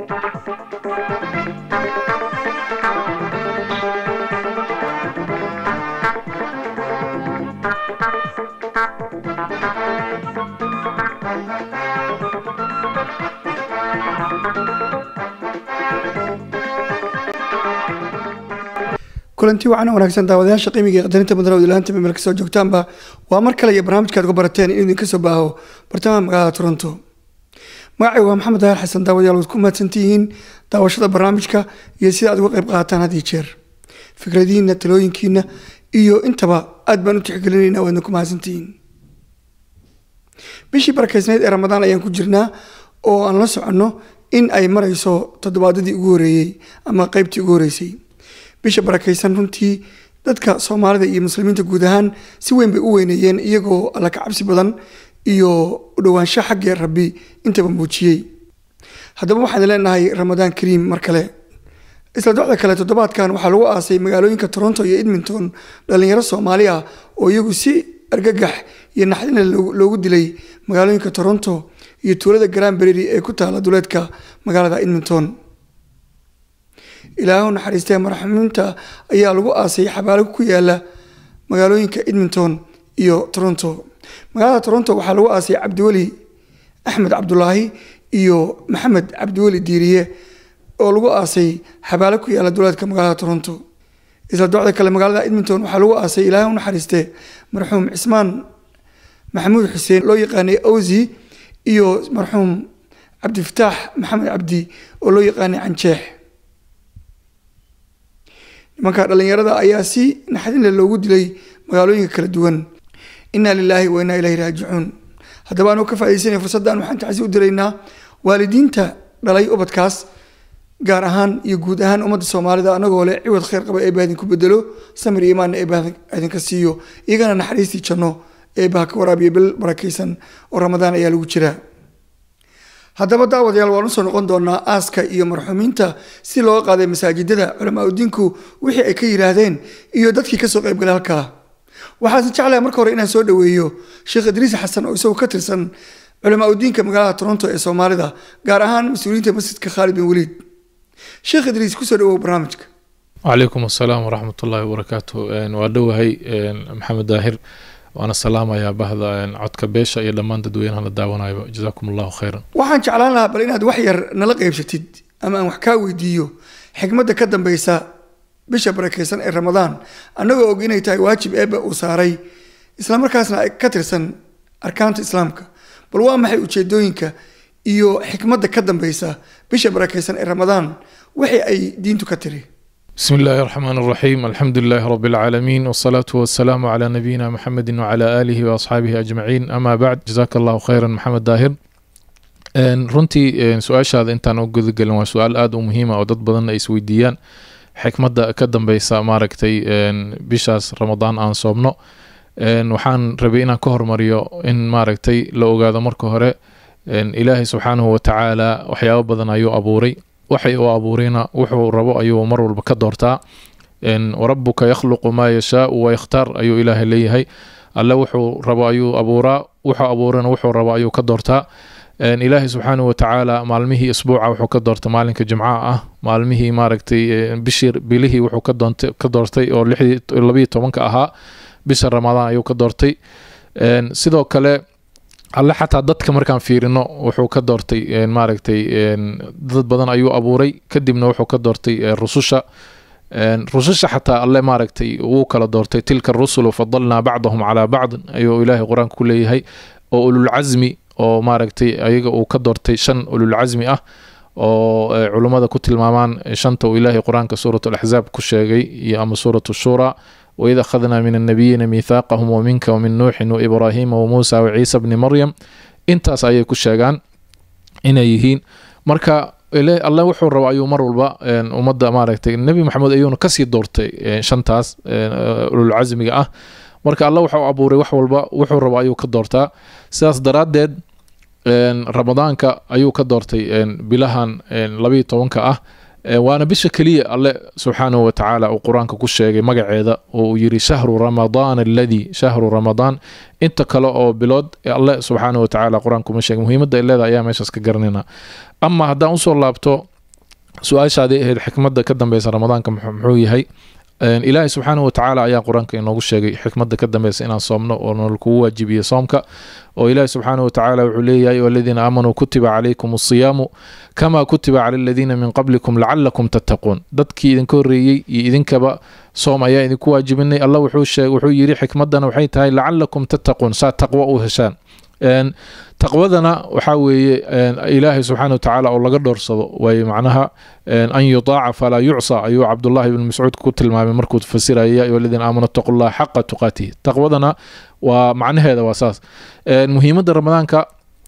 kulanti wacan wanaagsan daawadayaasha qiimiga qadarinta mudan wadilaanta meel kasoo joogtaanba waa mar kale iyo barnaamijkaad uga barateen inuu idinka soo baaho bartamaha magaalada toronto magacay waa maxamed daahir xasan daawadayaal waad ku mahadsantihiin daawashada barnaamijka iyo sida aad uga qayb qaataan had iyo jeer fikradihiina talooyinkiina iyo intaba aad baan u tixgelinayna waadna ku mahadsantihiin bishii barakeysneyd ee ramadaan ayaan ku jirnaa oo aan la soconno in ay marayso toddobaadadii ugu horeeyey ama qeybtii ugu horeysay bisha barakaysan runtii dadka soomaalida iyo muslimiinta guud ahaan si weyn bay u weyneeyeen iyagoo alla ka cabsi badan iyo udhowaansho xaggee rabbi intaba muujiyey haddaba waxaan leenahay ramadaan kariim mar kale isla docda kale toddobaadkan waxaa lagu aasay magaalooyinka toronto iyo edmonton dhalinyaro soomaali ah oo iyagu si argagax iyo naxdina loogu dilay magaalooyinka toronto iyo tuulada granberry ee ku taala duleedka magaalada edmonton ilaahu naxariistee marxumiinta ayaa lagu aasay xabaalo ku yaala magaalooyinka edmonton iyo toronto magaalada toronto waxaa lagu aasay cabdiweli axmed cabdulaahi iyo maxamed cabdiweli diiriye oo lagu aasay xabaalo ku yaala duleedka magaalada toronto isla docda kale magaalada edmonton waxaa lagu aasay ilaahu naxariiste marxuum cismaan maxamuud xuseen loo yaqaanay awsi iyo marxuum cabdifataax maxamed cabdi oo loo yaqaanay canjeex nimanka dhalinyarada ayaa si naxdinle loogu dilay magaalooyinka kala duwan inaa lilaahi wa inaa ilahi raajicuun haddaba anuu ka faaiidaysanaya fursaddan waxaan tacsi u diraynaa waalidiinta dhalay ubadkaas gaar ahaan iyo guud ahaan ummadda soomaalida anagoo leh ciwad khayr qaba eebah idinku bedelo samir iyo imaanna eebah idinka siiyo iyagana naxariistii janno eebaha ka waraabiya bil barakaysan oo ramadaan ayaa lagu jiraa haddaba daawadayaal waan usoo noqon doonaa aaska iyo marxuumiinta si looga qaaday masaajidada culamaa udiinku wixii ay ka yidhaahdeen iyo dadkii kasoo qaybgalay halkaa waxaase jeclahay marka hore inaan soo dhaweeyo sheekh idriis xasan oo isagoo ka tirsan culamaa udiinka magaalada toronto ee soomaalida gaar ahaan mas-uuliyiinta masjidka khaalid bin waliid sheekh idriis kusoo dhawow barnaamijka wacalaykum asalaam waraxmat ullaahi wabarakaatu waa dhowahay maxamed daahir waana salaamayaa bahda codka beesha iyo dhammaan dadweynaha la daawanayo jazaakum allahu khayran waxaan jeclaan lahaa bal inaad wax yar nala qeybsatid ama aan wax kaa weydiiyo xikmadda ka dambeysa bisha barakeysan ee ramadaan annagoo og inay tahay waajib eebba uu saaray islamarkaasna ka tirsan arkaanta islaamka bal waa maxay ujeedooyinka iyo xikmadda ka dambeysa bisha barakeysan ee ramadaan wixii ay diintu ka tiri بسم الله الرحمن الرحيم الحمد لله رب العالمين والصلاة والسلام على نبينا محمد وعلى آله وأصحابه أجمعين أما بعد جزاك الله خيرا محمد داهر runtii su-aashaada intaan u gudagelin waa su-aal aada u muhiima oo dad badanna ay isweydiiyaan xikmadda ka dambeysa maaragtay bishaas ramadaan aan soomno waxaan rabay inaan ka hormariyo in maaragtay la ogaado marka hore ilaahay subxaanahu watacaala waxyaabo badan ayuu abuuray waxay uu abuurayna wuxuu rabo ayuu mar walba ka doortaa warabuka yakhluqu maa yashaau wayakhtaar ayuu ilaahay leeyahay alle wuxuu rabo ayuu abuuraa wuxuu abuurana wuxuu rabo ayuu ka doortaa ilaahay subxaanahu watacaala maalmihii isbuuca wuxuu ka doortay maalinka jimcaha ah maalmihii maaragtay bishii bilihii wuxuu ka doortay oo labiyo tobanka ahaa bisha ramadaan ayuu ka doortay sidoo kale alle xataa dadka markaan fiirino wuxuu ka doortay maaragtay dad badan ayuu abuuray kadibna wuxuu ka doortay rususha rususha xataa alle maaragtay wuu kala doortay tilka rusulu fadalnaa bacdahum calaa bacd ayuu ilaahay qur-aanka ku leeyahay oo ululcasmi oo maaragtay ayaga uu ka doortay shan ululcasmi ah oo culummada ku tilmaamaan shanta uu ilaahay qur-aanka suurat alaxzaab ku sheegay iyo ama suurat shura waid akhadnaa min annabiyiina miithaaqahum waminka wamin nuuxin waibraahiima wamuusa waciisa bni maryam intaas ayay ku sheegaan inay yihiin marka alle wuxuu raba ayuu mar walba ummadda maaragtay nebi maxamed ayuuna kasii doortay shantaas ululcasmiga ah marka alle wuxuu abuuray wax walba wuxuu raba ayuu ka doortaa sidaas daraaddeed ramadaanka ayuu ka doortay bilahan labayo tobanka ah waana bisha keliya alle subxaanahu watacaala uu qur-aanka ku sheegay magaceeda oo uu yiri shahru ramadaan aladii shahru ramadaan inta kale oo bilood alle subxaanahu watacaala qur-aanka uma sheegay muhiimadda ay leedahay ayaa meeshaas ka garanayna ama haddaan usoo laabto su-aashaadii ahayd xikmadda ka dambeysa ramadaanka muxuu yahay ilaahay subxaanahu watacaala ayaa qur-aanka inoogu sheegay xikmadda ka dambeysa inaan soomno oo nol kugu waajibiyo soomka oo ilaahi subxaanahu watacaala wuxuu leeyahay waladiina aamanuu kutiba calaykum asiyaamu kama kutiba cala aladiina min qablikum lacalakum tattaquun dadkii idinka horreeyey iyo idinkaba soom ayaa idinku waajibinay allah wuxuu yidhi xikmaddana waxay tahay lacalakum tattaquun saa taqwo u heshaan taqwadana waxaa weeye ilaahay subxaana watacaala oo laga dhowrsado waaye macnaha an yutaaca falaa yucsa ayuu cabdullahi ibn mascuud ku tilmaamay markuu fasiraya ya ayuha aladiina aamanu attaqu llaha xaqa tuqaatihi taqwadana waa macnaheeda waa saas muhiimadda ramadaanka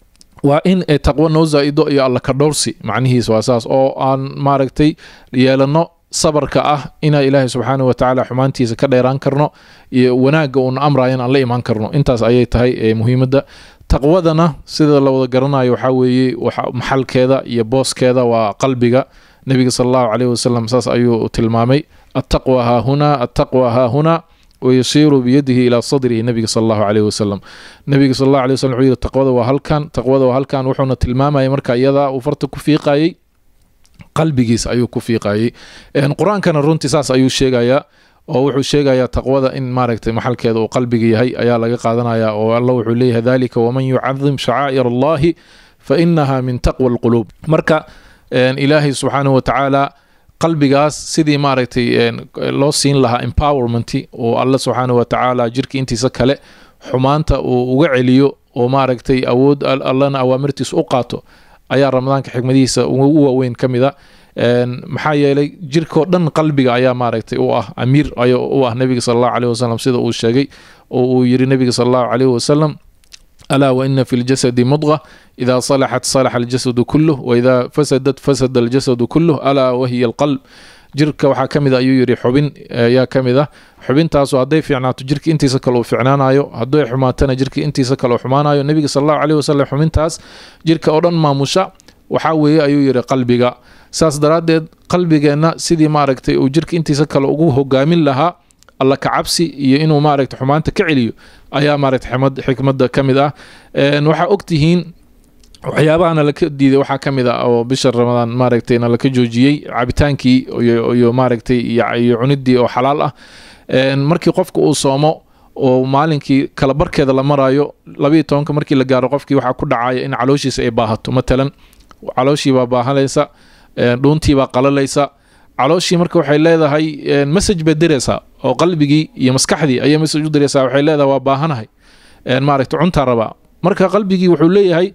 waa in taqwo noo zaa-ido iyo alla ka dhowrsi macnihiisa waa saas oo aan maaragtay yeelano sabarka ah inaa ilaahay subxaana watacaala xumaantiisa ka dheeraan karno iyo wanaagga uuna amrayan aan la imaan karno intaas ayay tahay muhiimadda taqwadana sida la wada garanayo waxaa weeye maxalkeeda iyo booskeeda waa qalbiga nebiga sal allahu caleyhi wasalam saas ayuu tilmaamay attaqwa haahunaa attaqwa haahunaa wayashiiru biyadihi ilaa sadrihi nebiga sal allahu caleyhi wasalam nebiga sal allahu aley wasalam wuxuu yihi taqwada waa halkan taqwada waa halkan wuxuuna tilmaamayay marka iyadaa uu farta ku fiiqayey qalbigiisa ayuu ku fiiqayey qur-aankana runtii saas ayuu sheegayaa oo wuxuu sheegayaa taqwada in maaragtay maxalkeeda uu qalbiga yahay ayaa laga qaadanaya oo alla wuxuu leeyahay dalika waman yucadim shacaa'ir allahi fa inaha min taqwa alquluub marka ilaahay subxaanahu watacaala qalbigaas sidii maaragtay loo siin lahaa empowerment oo alla subxaanahu watacaala jirka intiisa kale xumaanta uu uga celiyo oo maaragtay awood allana awaamirtiisa u qaato ayaa ramadaanka xikmadihiisa ugu waaweyn ka mid a maxaa yeelay jirkao dhan qalbiga ayaa maaragtay u ah amiir ay u ah nebiga sal allahu aleyh wasalam sida uu sheegay oo uu yiri nebiga sal allahu caleyh wasalam alaa waina fi ljasadi mudqa ida salaxat salaxa aljasadu kuluh waida fasadat fasada aljasadu kuluh alaa wahiya alqalb jirka waxaa ka mid a ayuu yidhi xubin ayaa ka mid ah xubintaasu hadday fiicnaato jirka intiisa kale uu ficnaanayo hadday xumaatana jirka intiisa kale uu xumaanayo nebiga sal allahu caleyh wasalam xubintaas jirka oo dhan maamusha waxaa weeye ayuu yidhi qalbiga saas daraaddeed qalbigeenna sidii maaragtay uu jirka intiisa kale ugu hogaamin lahaa alla ka cabsi iyo inuu maaragtay xumaanta ka celiyo ayaa maaragtay xikmadda ka mid ah waxaa ogtihiin waxyaabaha nalaka diiday waxaa ka mid ah oo bisha ramadaan maaragtay nalaka joojiyey cabitaankii iyo maaragtay iyo cunidii oo xalaal ah markii qofka uu soomo oo maalinkii kala barkeeda la marayo labayo tobanka markii la gaaro qofkii waxaa ku dhacaya in calooshiisa ay baahato matalan calooshiibaa baahanaysa dhuuntiibaa qalalaysa calooshii marka waxay leedahay message bay diraysaa oo qalbigii iyo maskaxdii ayay message u diraysaa waxay leedahay waa baahanahay maaragta cuntaa rabaa marka qalbigii wuxuu leeyahay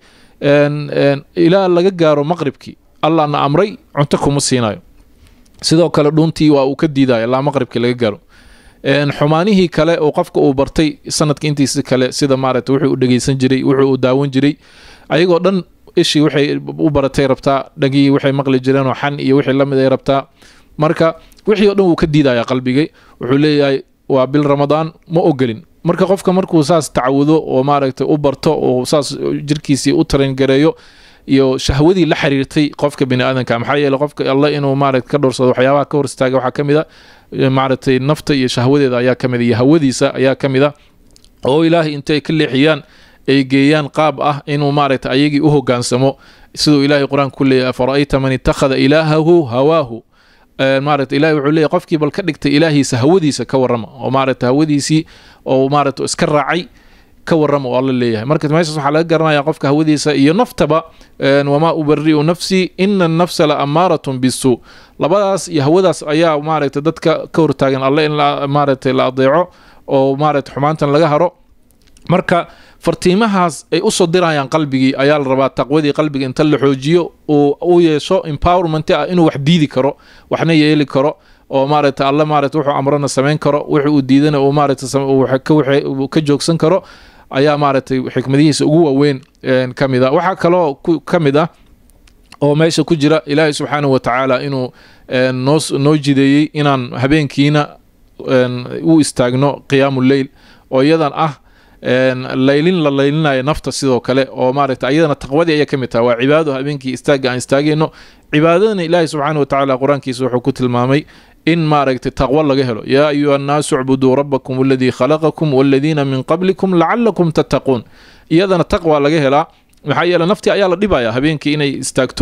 ilaa laga gaaro maqribkii allahna amray cunto kuma siinayo sidoo kale dhuuntii waa uu ka diidayo ilaa maqribkii laga gaaro xumaanihii kale oo qofka uu bartay sanadka intiisa kale sida maaragta wuxuu u dhegeysan jiray wuxuu u daawan jiray ayagoo dhan ishii waxay u baratay rabtaa dhagii waxay maqli jireen oo xan iyo wixii lamid ay rabtaa marka wixii oo dhan wuu ka diidaya qalbigay wuxuu leeyahay waa bil ramadaan ma ogelin marka qofka markuu saas tacawudo oo maaragtay u barto oo saas jirkiisii u tarangareeyo iyo shahwadii la xiriirtay qofka bini aadanka maxaa yeele qofka alla inuu maaragta ka dhowrsado waxyaabaha ka hor istaaga waxaa ka mid a maaragtay nafta iyo shahwadeeda ayaa ka mid a iyo hawadiisa ayaa ka mid a oo ilaahay intay ka leexiyaan ay geeyaan qaab ah inuu maaragta ayagii u hogaansamo siduu ilaahay qur-aanka ku leeyahy afara'ayta man ittakhada ilaahahu hawaahu maaragta ilahay wuxuu leeyahy qofkii bal ka dhigtay ilaahiisa hawadiisa ka warrama oo maaragta hawadiisii oo maaragta iska raacay ka warrama oo alla leeyahay marka meeshaas waxaa laga garanaya qofka hawadiisa iyo naftaba wamaa ubari'u nafsii ina annafsa la amaaratun bisuu labadaas iyo hawadaas ayaa maaragta dadka ka hortaagan alle in maaragtay la adeeco oo maaragta xumaantan laga haro marka fartiimahaas ay usoo dirayaan qalbigii ayaa la rabaa taqwadii qalbiga inta la xoojiyo uu u yeesho empowerment ah inuu wax diidi karo waxna yeeli karo oo maaragta alle maaragta wuxuu amrana samayn karo wixii uu diidana uu maaragta ka joogsan karo ayaa maaragtay xikmadihiisa ugu waaweyn ka mid a waxaa kaloo ka mid ah oo meesha ku jira ilaahay subxaanahu watacaala inuu noo noo jideeyey inaan habeenkiina u istaagno qiyaamu leyl oo iyadan ah laylin la laylinayo nafta sidoo kale oo maaragta iyadana taqwadii ayay ka mid tahay waa cibaado habeenkii istaagga aan istaagayno cibaadadana ilaahi subxaana watacaala qur-aankiisa wuxuu ku tilmaamay in maaragtay taqwo laga helo yaa ayuha annaasu icbuduu rabbakum aladii khalaqakum waladiina min qablikum lacalakum tattaquun iyadana taqwa laga helaa maxaa yeele naftii ayaa la dhibaya habeenkii inay istaagto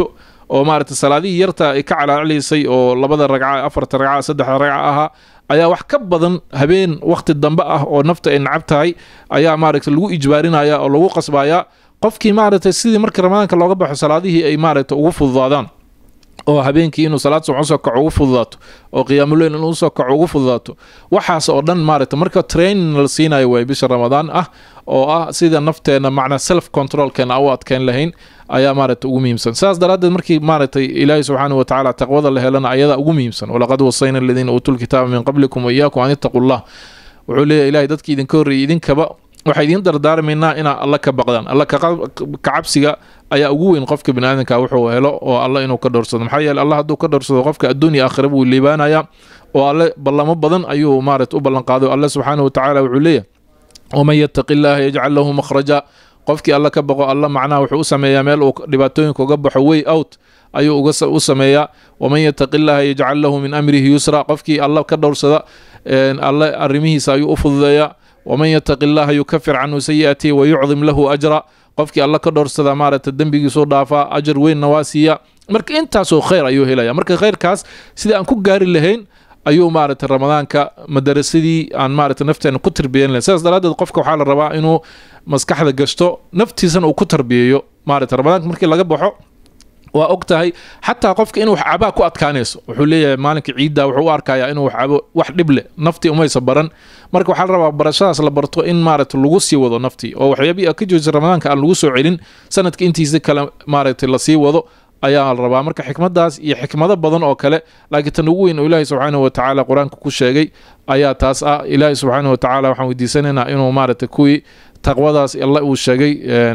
oo maaragtay salaadihii yarta ay ka calaacalaysay oo labada ragca afarta ragca saddexda ragca ahaa ayaa wax ka badan habeen wakhti dambe ah oo nafta ay nacab tahay ayaa maaragtay lagu ijbaarinaya oo lagu qasbaya qofkii maaragtay sidii markii ramadaanka looga baxo salaadihii ay maaragtay ugu fududaadaan oo habeenkii inuu salaad subax usoo kaco ugu fududaato oo qiyaamuleyl inuu usoo kaco ugu fududaato waxaas oo dhan maaragta marka training la siinayo way bisha ramadaan ah oo ah sida nafteena macnaa self controlkeena u adkeyn lahayn ayaa maaragta ugu muhiimsan saas daraaddeed markii maaragtay ilaahi subxaanahu watacaala taqwada la helana ayadaa ugu muhiimsan walaqad wasayna aladiina uutuu lkitaaba min qablikum waiyaakum an ittaquu llah wuxuu leeyahy ilahay dadkii idinka horreeyay idinkaba waxaa idiin dardaarmaynaa inaa alla ka baqdaan alla kacabsiga ayaa ugu weyn qofka biniaadanka wuxuu helo oo alla inuu ka dhowrsado maxaa yeele alla hadduu ka dhowrsado qofka adduun iyo aakhira buu liibaanayaa oo alle ballamo badan ayuu maarata u ballanqaaday alle subxaanahu watacaala wuxuu leeyahy waman yattaqi illaaha yajcal lahu makhraja qofkii alla ka baqo alla macnaha wuxuu u sameeyaa meel uu dhibaatooyinka uga baxo way out ayuu u sameeyaa waman yattaqi illaaha yajcal lahu min amrihi yusra qofkii alla ka dhowrsada alle arrimihiisa ayuu u fududeeyaa waman yattaqi illaaha yukafir canhu sayi'atihi wayucdim lahu ajra qofkii alla ka dhowrsada maaragta dembigiisuu dhaafaa ajar weynna waa siiya marka intaasoo khayr ayuu helaya marka khayrkaas sidii aan ku gaari lahayn ayuu maaragtay ramadaanka madarasadii aan maaragtay nafteena ku tarbiyan lahayn sidaas daraaddeed qofka waxaa la rabaa inuu maskaxda gashto naftiisana uu ku tarbiyeeyo maaragtay ramadaanka markii laga baxo waa og tahay xataa qofka inuu wax cabaa ku adkaanayso wuxuu leeyahay maalinka ciidda wuxuu u arkayaa inuu wax cabo wax dhib leh naftii umaysa baran marka waxaa la rabaa barashadaas la barto in maaragta lagu sii wado naftii oo waxyaabihii a ka joojisa ramadaanka aan lagu soo celin sanadka intiisa kale maaragtay lasii wado ayaa la rabaa marka xikmadaas iyo xikmado badan oo kale laakiin tan ugu weyn oo ilaahi subxaanahu watacaala qur-aanka ku sheegay ayaa taas ah ilaahi subxaanahu watacaala waxaan weydiisanaynaa inuu maaragtay kuwii taqwadaas alla uu sheegay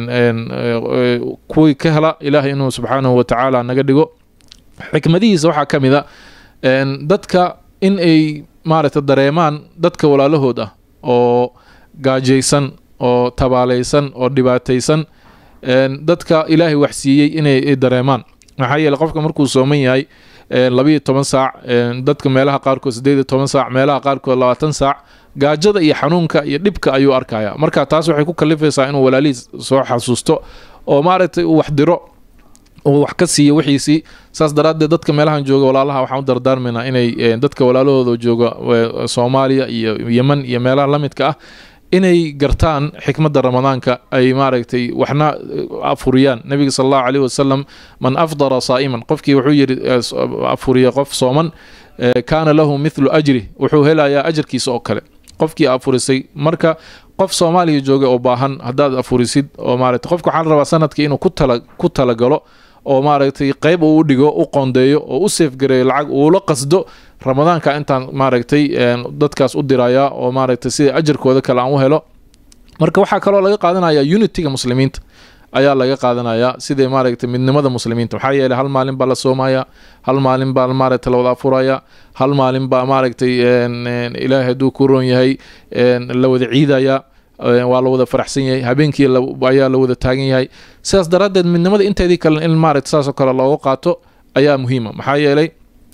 kuwii ka hela ilaahay inuu subxaanahu watacaala naga dhigo xikmadihiisa waxaa ka mid a dadka in ay maaragta dareemaan dadka walaalahood ah oo gaajaysan oo tabaalaysan oo dhibaataysan dadka ilaahay waxsiiyey inay dareemaan maxaa yeele qofka markuu sooman yahay labayo toban saac dadka meelaha qaarkood sideed iyo toban saac meelaha qaarkood labaatan saac gaajada iyo xanuunka iyo dhibka ayuu arkaya marka taas waxay ku kalifaysaa inuu walaalihiis soo xasuusto oo maaragtay uu wax diro uu wax ka siiyo wixiisii saas daraaddeed dadka meelahan jooga walaalaha waxaan u dardaarmaynaa inay dadka walaalahooda jooga soomaaliya iyo yeman iyo meelaha la midka ah inay gartaan xikmadda ramadaanka ay maaragtay waxna afuriyaan nebiga sal allahu caleyh wasalam man afdara saa'iman qofkii wuxuu yidhi afuriya qof sooman kaana lahu mithlu ajri wuxuu helayaa ajarkiisa oo kale qofkii afurisay marka qof soomaaliya jooga oo baahan haddaad afurisid oo maaragtay qofka waxaa la rabaa sanadkii inuu ku tala ku talagalo oo maaragtay qeyb uu u dhigo u qoondeeyo oo u seefgareeyo lacag uula qasdo ramadaanka intaan maaragtay dadkaas u diraya oo maaragtay sida ajarkooda kale aan u helo marka waxaa kaloo laga qaadanaya unitiga muslimiinta ayaa laga qaadanaya sida maaragtay midnimada muslimiinta maxaa yeeley hal maalin baa la soomaya hal maalin baa maaragtay la wada afuraya hal maalin baa maaragtay ilaahay hadduu ku roon yahay la wada ciidaya waa la wada faraxsan yahay habeenkii ayaa la wada taagan yahay sidaas daraaddeed midnimada inteedii kale in maaragta saasoo kale looga qaato ayaa muhiima maxaa yeelay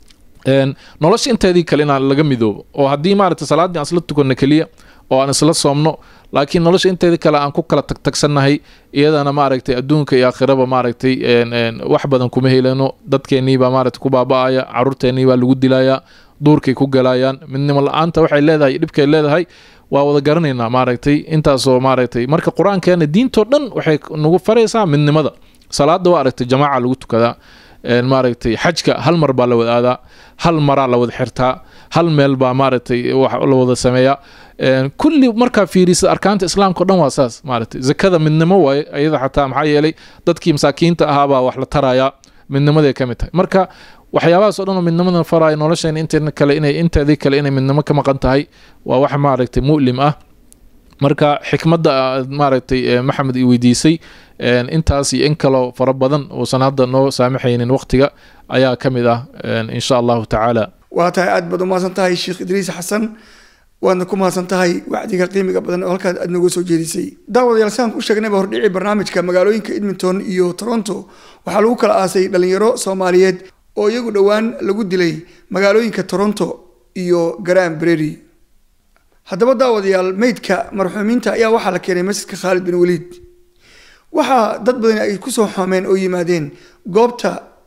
nolosha inteedii kale inaan laga midoobo oo haddii maaragta salaaddii aan isla tukanno keliya oo aan isla soomno laakiin nolosha inteedii kale aan ku kala tagtagsannahay iyadana maaragtay adduunka iyo aakhiraba maaragtay wax badan kuma helano dadkeenniibaa maaragtay ku baaba-aya caruurteenniibaa lagu dilaya duurkay ku galayaan midnimo la-aanta waxay leedahay dhibkay leedahay waa wada garanaynaa maaragtay intaasoo maaragtay marka qur-aankeena diintoo dhan waxay nagu faraysaa midnimada salaada waa aragtay jamaaca lagu tukadaa maaragtay xajka hal mar baa la wada aadaa hal maraa la wada xirtaa hal meel baa maaragtay la wada sameeyaa kulli markaa fiirisa arkaanta islaamka o dhan waa saas maaragtay zakada midnimo waaye iyada xataa maxaa yeelay dadkii masaakiinta ahaabaa wax la tarayaa midnimaday ka mid tahay marka waxyaabahaas o dhan oo midnimadan faraya nolosheena inteena kale inay inteedii kale inay midnimo ka maqan tahay waa wax maaragtay mu'lim ah marka xikmadda maaragtay maxamed i weydiisay intaas iyo in kaloo fara badan uusan hadda noo saamaxaynin waqtiga ayaa ka mid ah insha allahu tacaala waa tahay aad baad umahadsan tahay sheekh idriis xasan waadna ku mahadsan tahay wacdiga qiimiga badan oo halkaas aad nooga soo jeedisay daawadayaal saan ku sheegnayba hordhici barnaamijka magaalooyinka edmonton iyo toronto waxaa lagu kala aasay dhalinyaro soomaaliyeed oo iyagu dhowaan lagu dilay magaalooyinka toronto iyo garan breri haddaba daawadayaal meydka marxuumiinta ayaa waxaa la keenay masjidka khaalid bin waliid waxaa dad badan ay kusoo xoomeen oo yimaadeen goobta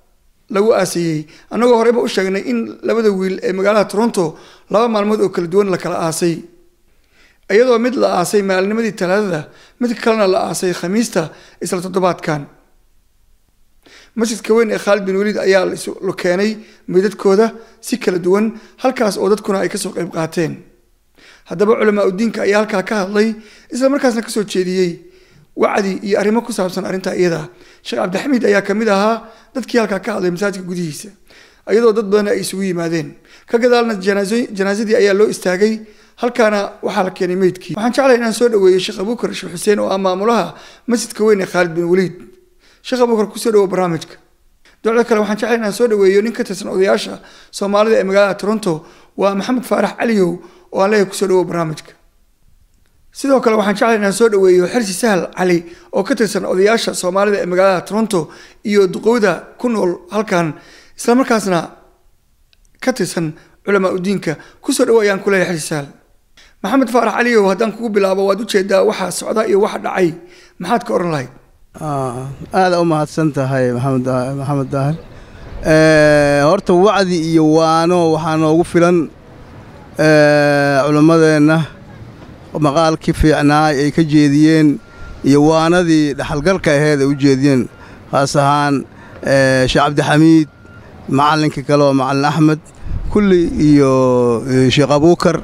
lagu aasayey annagoo horeyba u sheegnay in labada wiil ee magaalada toronto laba maalmood oo kala duwan la kala aasay iyadoo mid la aasay maalinimadii talaadada mid kalena la aasay khamiista isla toddobaadkan masjidka weyn ee khaalid bin waliid ayaa la keenay meydadkooda si kala duwan halkaas oo dadkuna ay kasoo qayb qaateen haddaba culamaa udiinka ayaa halkaa ka hadlay isla markaasna kasoo jeediyey wacdi iyo arrimo ku saabsan arrintaa iyada sheekh cabdixamiid ayaa kamid ahaa dadkii halkaa ka hadlay masaajidka gudihiisa iyadoo dad badan ay isugu yimaadeen ka gadaalna janaasadii ayaa loo istaagay halkaana waxaa la keenay meydkii waxaan jeclahay inaan soo dhaweeyo sheekh abuukar sheekh xuseen oo ah maamulaha masjidka weyn ee khaalid bin waliid sheekh abuukar kusoo dhawo barnaamijka docda kale waxaan jeclahay inaan soo dhaweeyo nin ka tirsan odayaasha soomaalida ee magaalada toronto waa maxamed faarax caliyow oo aan leeyahay kusoo dhawo barnaamijka sidoo kale waxaan jeclahay inaan soo dhaweeyo xirsi sahal cali oo ka tirsan odayaasha soomaalida ee magaalada toronto iyo duqowda ku nool halkan islamarkaasna ka tirsan culamaa udiinka kusoo dhawo ayaan ku leeyahay xirsi sahal maxamed faarax caliyow haddaan kugu bilaabo waad ujeedaa waxa socda iyo waxa dhacay maxaad ka oran lahayd aada u mahadsan tahay maxamed maxamed daahir horta wacdi iyo waano waxaa noogu filan culimmadeenna maqaalkii fiicnaa ay ka jeediyeen iyo waanadii dhaxalgalka aheed ay u jeediyeen khaas ahaan sheekh cabdixamiid macallinkii kale oo macallin axmed kulli iyo sheekh abuukar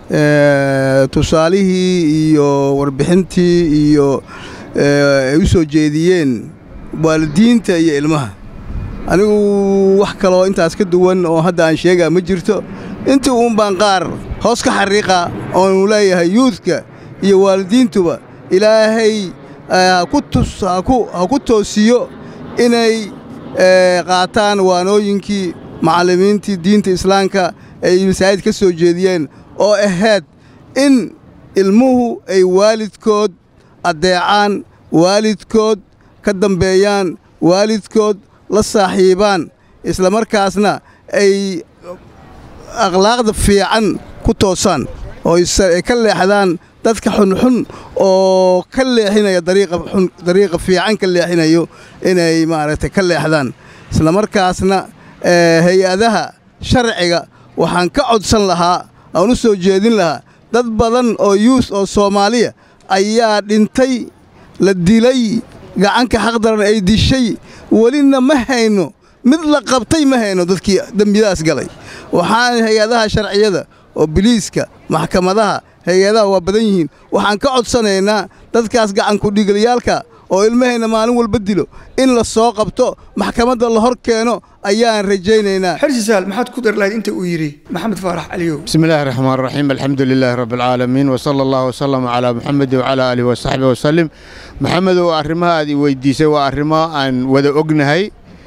tusaalihii iyo warbixintii iyo ay u soo jeediyeen waalidiinta iyo ilmaha anigu wax kaloo intaas ka duwan oo hadda aan sheegaa ma jirto intii uun baan qaar hoos ka xariiqa oonu leeyahay yuudka iyo waalidiintuba ilaahay ha ku toosiyo inay qaataan waanooyinkii macallimiintii diinta islaamka ay masaajid ka soo jeediyeen oo ahayd in ilmuhu ay waalidkood addeecaan waalidkood ka dambeeyaan waalidkood la saaxiibaan isla markaasna ay akhlaaqda fiican ku toosaan oo ay ka leexdaan dadka xunxun oo ka leexinaya dariiqa fiican ka leexinayo inay maaragtay ka leexdaan isla markaasna hay-adaha sharciga waxaan ka codsan lahaa aan u soo jeedin lahaa dad badan oo yuus oo soomaaliya ayaa dhintay la dilay gacanka xaqdaran ay dishay welina ma hayno mid la qabtay ma hayno dadkii dembiyadaas galay waxaan hay-adaha sharciyada oo biliiska maxkamadaha hay-adaha waa badan yihiin waxaan ka codsanaynaa dadkaas gacankudhiigalyaalka oo ilmahayna maalin walba dilo in la soo qabto maxkamadda la hor keeno ayaan rajaynaynaa xirsi sahal maxaad ku dari lahayd inta uu yidhi maxamed faarax caliyow بسم الله الرحمن الرحيم الحمد لله رب العالمين وصلى الله وسلم على محمد وعلى آله وصحبه وسلم محمد وأرمها هذه ويديسة وأرمها أن وذا أجنهي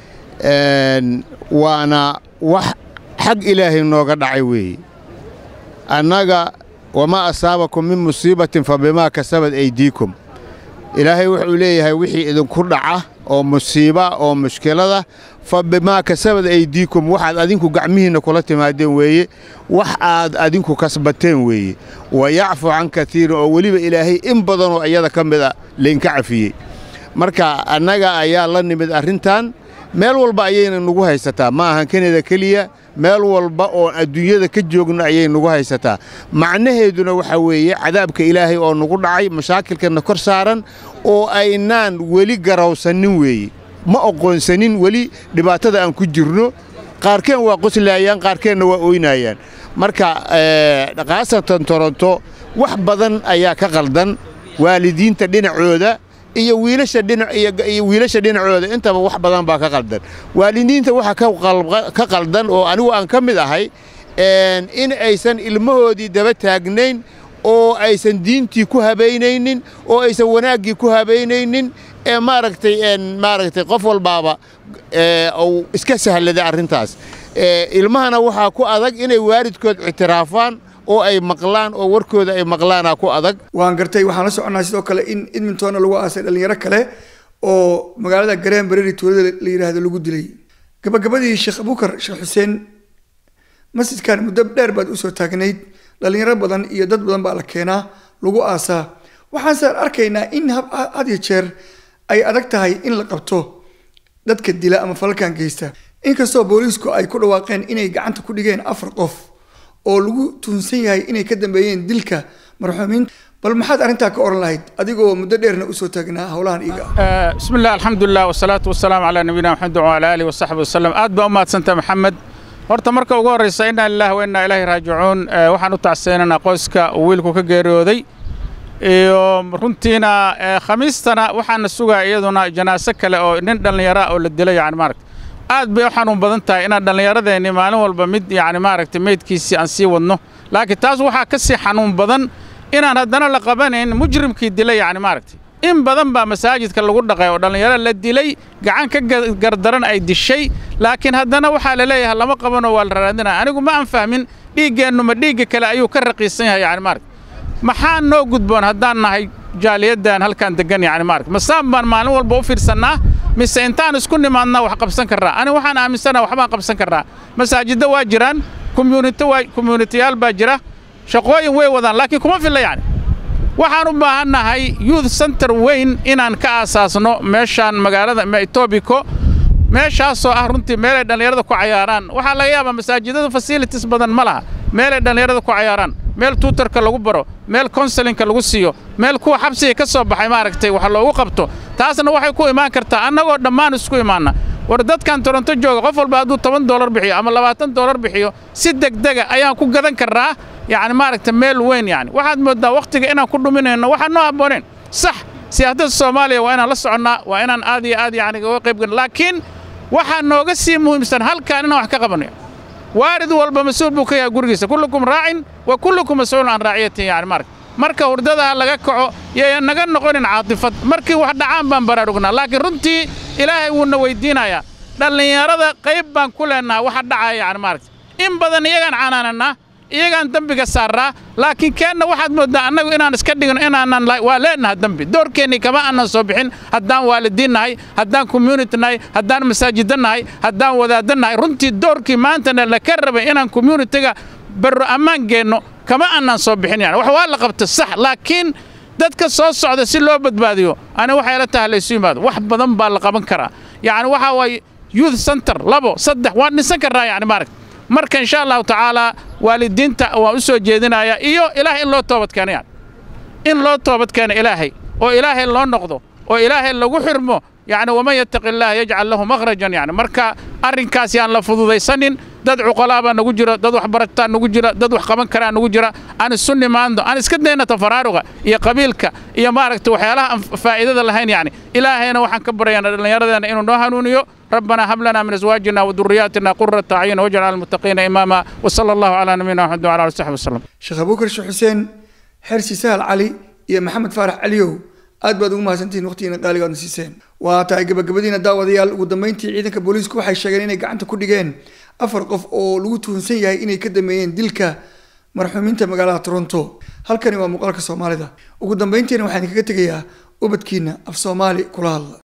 وأنا وح حق إلهي نوغا دعوي أنك وما أصابكم من مصيبة فبما كسبت أيديكم ilaahay wuxuu leeyahay wixii idinku dhaca oo musiiba oo mushkilada fa bimaa kasabad aydiikum waxaad adinku gacmihiinna kula timaadeen weeye wax aad adinku kasbateen weeye wa yacfu can katiirin oo weliba ilaahay in badanoo iyada ka mida laynka cafiyey marka annaga ayaa la nimid arrintan meel walba ayayna nagu haysataa ma ahan kanada keliya meel walba oo adduunyada ka joogno ayay nagu haysataa macnaheeduna waxaa weeye cadaabka ilaahay oo nagu dhacay mashaakilkana kor saaran oo aynaan weli garawsanin weeye ma oqoonsanin weli dhibaatada aan ku jirno qaarkeen waa qoslaayaan qaarkeenna waa ooynayaan marka khaasatan toronto wax badan ayaa ka qaldan waalidiinta dhinacooda iyo wiilasha dhinac iyo wiilasha dhinacooda intaba wax badan baa ka qaldan waalidiinta waxa ka qaldan oo anigu aan ka mid ahay in aysan ilmahoodii daba taagnayn oo aysan diintii ku habaynaynin oo aysan wanaaggii ku habaynaynin ee maaragtay maaragtay qof walbaaba uu iska sahladay arrintaas ilmahana waxaa ku adag inay waalidkood ictiraafaan oo ay maqlaan oo warkooda ay maqlaana ku adag waan gartay waxaan la soconnaa sidoo kale in edmontonna lagu aasay dhallinyaro kale oo magaalada gareen bereri tuulada la yidhaahdo lagu dilay gabagabadii sheekh abuukar sheekh xuseen masjidkan muddo dheer baad usoo taagnayd dhallinyaro badan iyo dad badan baa la keenaa lagu aasaa waxaanse arkaynaa in had iyo jeer ay adag tahay in la qabto dadka dila ama falalkan geysta inkastoo booliisku ay ku dhawaaqeen inay gacanta ku dhigeen afar qof oo lagu tuhunsan yahay inay ka dambeeyeen dilka marxuumiinta bal maxaad arrintaa ka oran lahayd adigoo muddo dheerna usoo taagnaa howlahan iiga bismi illah alxamdulilah wasalaatu wasalaamu calaa nabiyina maxamed wacala aalihi wasaxbi wasalam aad baa u mahadsantah maxamed horta marka ugu horraysa innaa lillahi wa innaa ilaahi raajicuun waxaan u tacseenanaa qoyska uu wiilku ka geeriyooday iyo runtiina khamiistana waxaana sugaa iyaduna janaaso kale oo nin dhallinyara oo la dilay yani maaragta aad bay u xanuun badan tahay inaan dhallinyaradeenni maalin walba mid yani maaragtay meydkiisii aan sii wadno laakiin taas waxaa ka sii xanuun badan inaan haddana la qabanayn mujrimkii dilay yani maaragtay in badan baa masaajidka lagu dhaqay oo dhallinyaro la dilay gacan ka gardaran ay dishay laakiin haddana waxaa la leeyahay lama qabanoo waa la raadinaya anigu ma aan fahmin dhiiggeennu ma dhiigga kale ayuu ka raqiisan yahay yani maaragta maxaa noo gudboon haddaan nahay jaaliyaddan halkaan deggan yani maaragta masaan baan maalin walba u fiirsannaa mise intaan isku nimaadnaa wax qabsan karraa aniga waxaan aaminsanaha waxbaan qabsan karraa masaajiddo waa jiraan komyuunito waa komyuunitiyaal baa jira shaqooyin way wadaan laakiin kuma filla yani waxaan u baahannahay youth center weyn inaan ka aasaasno meeshaan magaalada etobiko meeshaasoo ah runtii meelay dhallinyarada ku cayaaraan waxaa laga yaabaa masaajidada facilities badan ma laha meelay dhallinyarada ku cayaaraan meel tuutarka lagu baro meel konselinka lagu siiyo meel kuwa xabsiga ka soo baxay maaragtay wax loogu qabto taasna waxay ku imaan kartaa annagoo dhammaan isku imaanna war dadkan toronto jooga qof walba hadduu toban doolar bixiyo ama labaatan doolar bixiyo si degdega ayaan ku gadan karnaa yacni maaragta meel weyn yani waxaad mooddaa wakhtiga inaan ku dhuminayno waxaan noo habbooneen sax siyaasadda soomaaliya waa inaan la soconnaa waa inaan aad iyo aad yani uga qayb galno laakiin waxaa nooga sii muhiimsan halkaan inaan wax ka qabanayo waarid walba mas-uul buu ka yahay gurigiisa kullukum raacin wa kullukum mas-uulun can raaciyatin yani marka marka hurdadaha laga kaco yaya naga noqonin caatifad markii wax dhacaan baan baraarugnaa laakiin runtii ilaahay wuuna weydiinayaa dhallinyarada qayb baan ku leennaha waxa dhacaya yani maaragta in badan iyagaan canaanannaa iyagaan dembiga saarraa laakiin keenna waxaad mooddaa annagu inaan iska dhigno inaanan waa leennaha dembi doorkeennii kama aanan soo bixin haddaan waalidiin nahay haddaan community nahay haddaan masaajidda nahay haddaan wadaadda nahay runtii doorkii maantana laka rabay inaan communitiga barro ammaan geenno kama aanan soo bixin yani wax waa la qabta sax laakiin dadka soo socda si loo badbaadiyo ani waxay la tahay laysu yimaado wax badan baa la qaban karaa yacni waxaa waaye youth center labo saddex waan dhisan karnaa yani maaragta marka insha allahu tacaalaa waalidiinta waan u soo jeedinayaa iyo ilaahay in loo toobadkeeno yani in loo toobadkeeno ilaahay oo ilaahay loo noqdo oo ilaahay lagu xirmo yacni waman yattaqi illaah yajcal lahu makhrajan yani marka arrinkaas yaan la fududaysanin dad cuqalaa baa nagu jira dad waxbarataa nagu jira dad wax qaban karaa nagu jira aan isu nimaando aan iska dayna tafaraaruga iyo qabiilka iyo maaragta waxyaalaha aan faa'iidada lahayn yani ilaahayna waxaan ka baryaana dhallinyaradeena inuu noo hanuuniyo ربنا هب لنا من ازواجنا وذرياتنا قرة اعين واجعل المتقين اماما وصلى الله على نبينا محمد وعلى اله وصحبه وسلم sheekh abuukar sheekh xuseen xersi sahal cali iyo maxamed faarax caliyow aad baad ugu mahadsantihiin waqtigiina qaaligaadna siiseen waa tahay gabagabadiina daawadayaal ugu dambeyntii ciidanka booliisku waxay sheegeen inay gacanta ku dhigeen afar qof oo lagu tuhunsan yahay inay ka dameeyeen dilka marxuumiinta magaalada toronto halkani waa muuqaalka soomaalida ugu dambeyntiina waxaan kaga tegayaa ubadkiina af soomaali kula hadla